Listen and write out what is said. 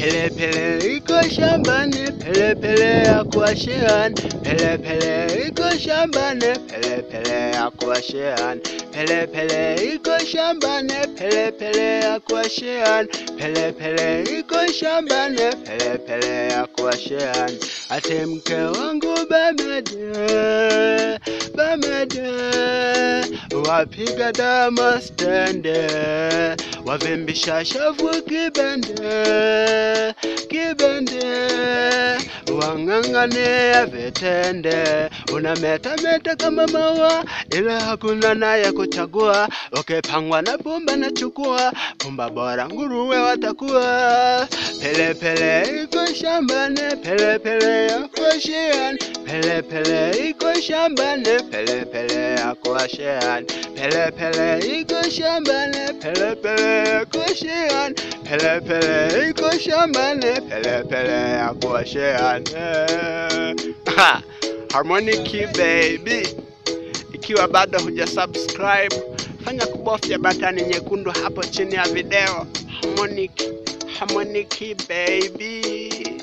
Pelepele iko shambani, pelepele ya kuashiani, pelepele iko shambani, pelepele ya kuashiani, pelepele iko shambani, pelepele ya kuashiani, pelepele iko shambani, pelepele ya kuashiani. Ate mke wangu bamede, bamede, wapiga dama stende, wavimbisha shavu kibende, kibende, wang'ang'ania vitende, unametameta kama maua, ila hakuna naye kuchagua. Ukipangwa na pumba na chukua, pumba bora nguruwe watakuwa. Pelepele iko shambani, pelepele ya kuashiani, pelepele iko shambani, pelepele ya kuashiani, pelepele iko shambani, pelepele ya kuashiani, pelepele iko shambani, pelepele ya kuashiani. Ha, Harmonic baby, ikiwa bado huja subscribe, fanya kubofya batani nyekundu hapo chini ya video. Harmonic, Harmonic baby.